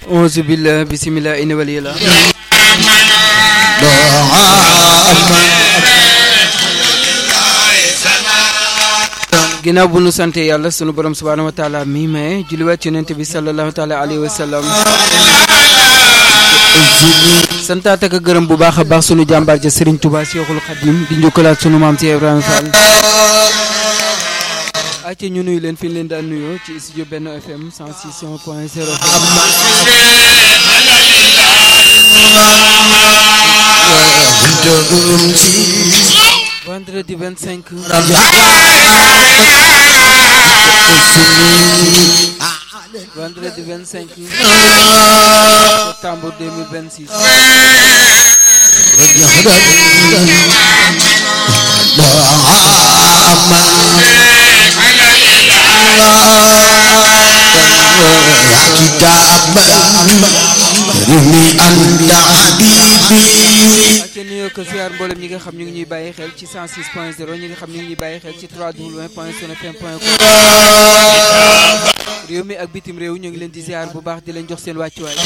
auzu billah bismillah ina waliyala ginnaaw bu nu sante yàlla sunu borom subhaanahu wa taala mi maye julliwaat ci yonent bi sallallahu taala alayhi wa sallam santaat ak gërëm bu baax a baax sunu jàmbaar ja Serigne Touba Cheikhul Khadim di njukkalaat sunu maam ci Ibrahima Fall acca ñu nuyu leen fi ñu leen daan nuyoo ci studio Benno FM 106 point 0 vendredi 25 vendredi 25 septembre 2026 acca nuyoo ko siyaar mboolem ñi nga xam ñu ngi ñuy bàyyi xel ci 106 point 0 ñi nga xam ñu ngi ñuy bàyyi xel ci 3w point sunfm point com réew mi ak bitim réew ñu ngi leen di ziar bu baax di leen jox seen wàccuwaay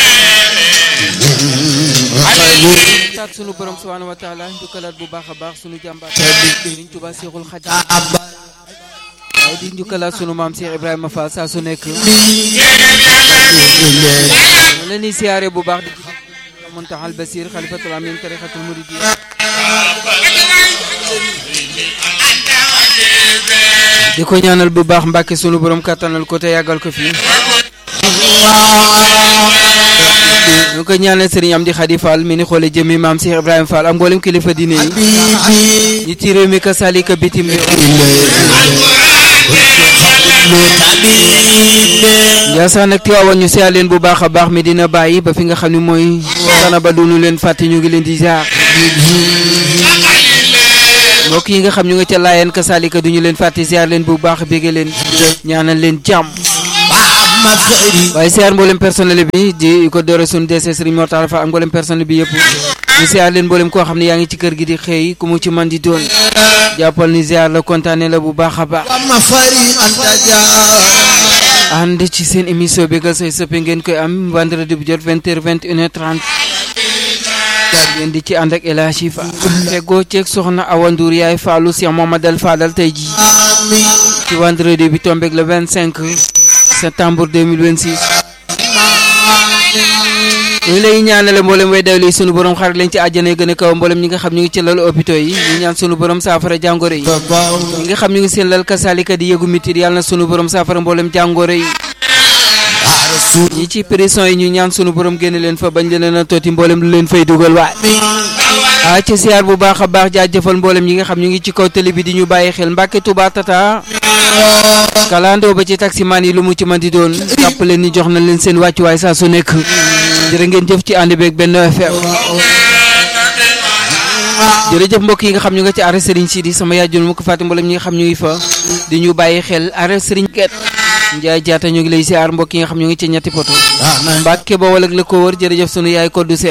taat sunu borom subhanahu wa taala njukkalaat bu baax a baax sunu jàmbaar Sëriñ Tuubaa Seexul Xadiim waaye di njukkalaat sunu maam Cheikh Ibrahima Fall saa su nekk leen di siyaare bu baax di Muntaxal Basir xalifatul amin tarixatul muridiyya di ko ñaanal bu baax Mbàkke sunu borom kattanal ko te yàggal ko fii ñu ko ñaanal Serigne Amdi Khady Fall mi ni xoole jëmmi maam Cheikh Ibrahima Fall ak mboolem kilifa diine yi ñi ci réew mi ka salika bitim réew Njaasaan ak Tiwaawan ñu siyaar leen bu baax a baax mi dina bàyyi ba fi nga xam ne mooy sana ba duñu leen fàtte ñu ngi leen di ziar mbokk yi nga xam ñu nga ca laayeen ka salika duñu leen fàtte ziar leen bu baax bégge leen ñaanal leen jàmm waaye siyaar mboolem personnel bi di ko doore suñu DC Serigne Mortala Fall ak mboolem personnel bi yëpp ñu siyaar leen mboolem koo xam ne yaa ngi ci kër gi di xëy ku mu ci man di doon jàppal ni ziar la kontaane la bu baax a baax ànd ci seen émission bégal say sëppe ngeen koy am vendredi bu jot 20 heures 21 heures 30 ngeen di ci ànd ak El Hadji Fa feggoo ceeg soxna Awa Ndour yaay Fallou Cheikh Mamadou Fadal tey ji ci vendredi bi tombeeg le 25 septembre 2026 ñu lay ñaanale mboolem way daw lii sunu borom xarit leen ci àjjana yi gën a kaw mboolem ñi nga xam ñu ngi ci lalu hôpitaux yi ñu ñaan sunu borom saafara jàngoro yi ñi nga xam ñu ngi seen lal kasaalika di yëgu mitit yàlla na sunu borom saafara mboolem jàngoro yi ñi ci prison yi ñu ñaan sunu borom génne leen fa bañ leen a tooti mboolem lu leen fay dugal waay ah ci siyaar bu baax a baax jaajëfal mboolem ñi nga xam ñu ngi ci kaw télé bi di ñu bàyyi xel Mbàkke Touba Tata kalandoo ba ci taximaan yi lu mu ci man di doon jàpp leen ni jox na leen seen wàccuwaay saa su nekk jërë ngeen jëf ci ànd beeg benn FM jërëjëf mbokk yi nga xam ñu nga ci arrêt Serigne Sidi sama yaajun mu ko fàtte mboolem ñi nga xam ñu ngi fa di ñu bàyyi xel arrêt Serigne Ket Njaay jaata ñu ngi lay siyaar mbokk yi nga xam ñu ngi ci ñetti poto Mbàkke ba wala la ko wër jërëjëf sunu yaay koddu seen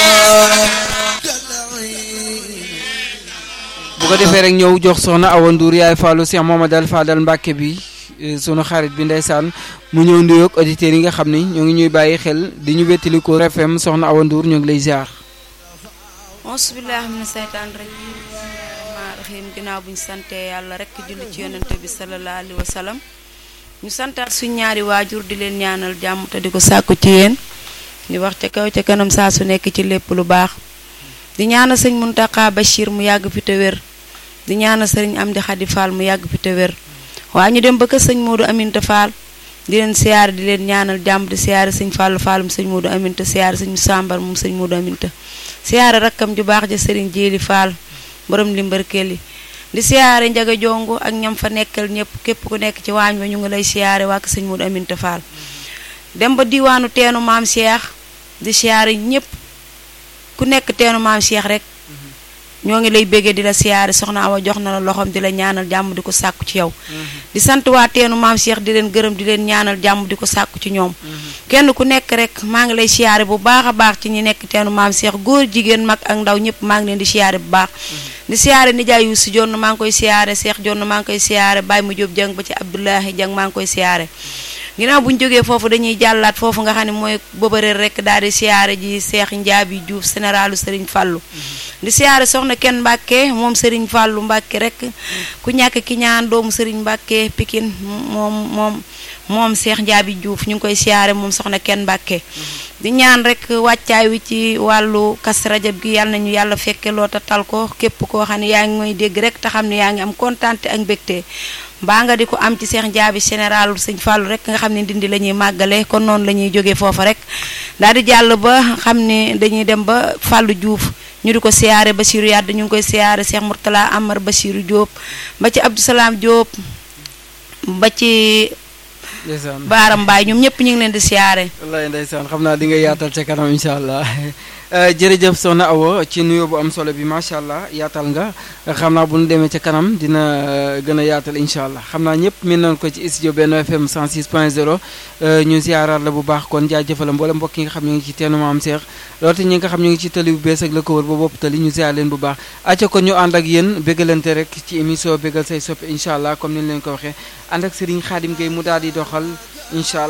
bu ko defee rek ñëw jox soxna Awa Ndour yaay Fallou Cheikh Mamadou Fadal Mbàkke bi sunu xarit bi ndeysaan mu ñëw nuyoog auditeurs yi nga xam ni ñoo ngi ñuy bàyyi xel di ñu wettali ko FM soxna Awa Ndour ñu ngi lay ziar. auzubillahi mina seytaani rajim rahmaan rahim ginnaaw bu ñu santee yàlla rek julli ci yonente bi sallallahu alayhi wa sallam ñu santaat suñ ñaari waajur di leen ñaanal jàmm te di ko sàkku ci yéen di wax ca kaw ca kanam saa su nekk ci lépp lu baax di ñaanal sëñ Muntaqa Bachir mu yàgg fi te wér di ñaanal sëriñ Amdi Xadi Fall mu yàgg fi te wér waaye ñu dem ba kër sëñ Modou Aminta Fall di leen siyaare di leen ñaanal jàmm di siyaare sëñ Fallu Fall mu sëñ Modou Aminta siyaare sëñ Sambar moom sëñ Modou Aminta siyaare rakkam ju baax ja sëriñ Jéeli Fall borom limbarkeli di siyaare njaga jongo ak ñam fa nekkal ñëpp képp ku nekk ci waañ wa ñu ngi lay siyaare waa sëñ Modou Aminta Fall dem ba diwaanu teenu maam Cheikh di siyaare ñëpp ku nekk teenu maam Cheikh rek ñoo ngi lay béggee di la siyaare soxna Awa jox na la loxoom di la ñaanal jàmm di ko sàkku ci yow di sant waa teenu maam Cheikh di leen gërëm di leen ñaanal jàmm di ko sàkku ci ñoom kenn ku nekk rek maa ngi lay siyaare bu baax a baax ci ñi nekk teenu maam Cheikh góor jigéen mag ak ndaw ñëpp maa ngi leen di siyaare bu baax di siyaare nijaay yu si jonn maa ngi koy siyaare Cheikh jonn maa ngi koy siyaare Baye mu Jóob jang ba ci Abdoulahi jang maa ngi koy siyaare ginnaaw bu ñu jógee foofu dañuy jàllaat foofu nga xam ne mooy bëbëréer rek daal di siyaare ji Seex Njaabi Juuf généralu Serigne Fallou di siyaare soxna kenn Mbàkke moom Serigne Fallou Mbàkke rek ku ñàkk ki ñaan doomu Serigne Mbàkke Pikine moom moom moom Seex Njaabi Juuf ñu ngi koy siyaare moom soxna kenn Mbàkke di ñaan rek wàccaay wi ci wàllu kas rajab gi yàlla nañu yàlla fekke loota tal ko képp koo xam ne yaa ngi mooy dégg rek te xam ne yaa ngi am kontaante ak mbégte mbaa nga di ko am ci Seex Njaabi général sëñ Fallou rek nga xam ne ndindi la ñuy màggale kon noonu la ñuy jógee foofa rek daal di jàll ba xam ne dañuy dem ba Fallou Diouf ñu di ko siyaare Basiru Yàdd ñu ngi koy siyaare Seex Murtala Amar Basiru Diop ba ci Abdou Salaam Diop ba ci ndeysaan Baaram Mbaay ñoom ñëpp ñu ngi leen di siyaare wallaay ndeysaan xam naa di nga yaatal ca kanam incha allah jërëjëf soxna Awa ci nuyoo bu am solo bi macha allah yaatal nga xam naa bu ñu demee ca kanam dina gën a yaatal incha allah xam naa ñëpp min nañ ko ci studio Benno FM 106.0 ñu ziaraat la bu baax kon jaajëfal mboolem mbokk yi nga xam ñu ngi ci teenu maam Cheikh loolu ñi nga xam ñu ngi ci tali bu bees ak la ko wër ba bopp tali ñu ziar leen bu baax acca kon ñu ànd ak yéen bégalante rek ci émission bégal say soppe incha allah comme ni ñu leen ko waxee ànd ak Serigne Khadim Gueye mu daal di doxal incha allah